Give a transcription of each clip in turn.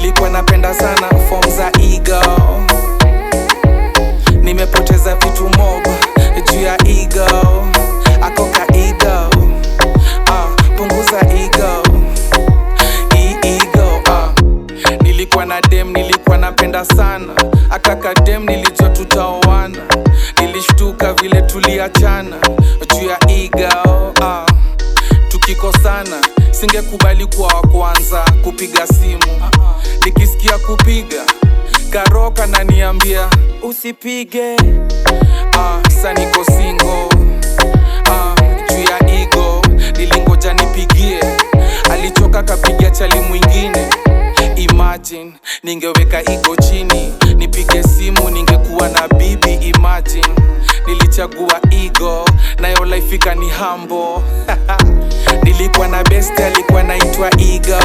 nilikuwa napenda sana form za ego nimepoteza vitu mob juu ya ego akoka ego ah, punguza ego Hii ego ah. nilikuwa na dem nilikuwa napenda sana akaka dem nilijua tutaoana nilishtuka vile tuliachana juu ya ego ah. tukikosana singekubali kuwa wa kwanza kupiga simu nikisikia kupiga karoka naniambia usipige ah, saniko singo ah, juu ya igo nilingoja nipigie alichoka kapiga chali mwingine imagine ningeweka igo chini nipige simu ningekuwa na bibi imagine nilichagua igo nayo life ikani hambo nilikuwa na best alikuwa naitwa igo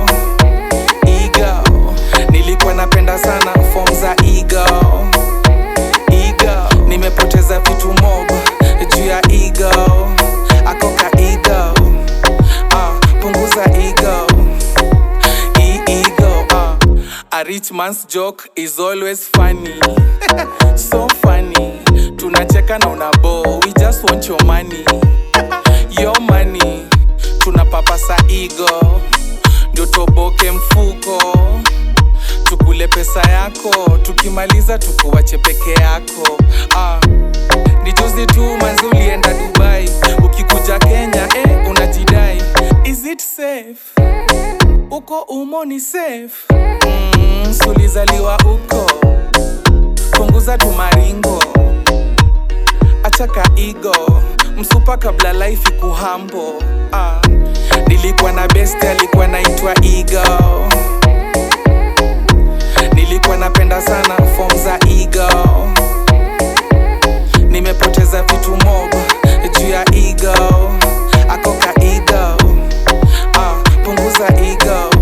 ego nilikuwa napenda sana form za ego ego nimepoteza vitu mob juu ya ego akoka ego ah, punguza ego Hii ego ah. a rich man's joke is always funny so funny tunacheka na unabo we just want your money your money tunapapasa ego ndio toboke mfuko tukule pesa yako tukimaliza tukuwache peke yako ah. ni juzi tu manzi ulienda dubai ukikuja kenya eh, unajidai is it safe uko umo ni safe mm, sulizaliwa uko punguza tumaringo achaka igo msupa kabla life ikuhambo ah. nilikuwa na best alikuwa naitwa igo nilikuwa napenda sana form za ego nimepoteza vitu mob juu ya ego akoka ego ah, punguza ego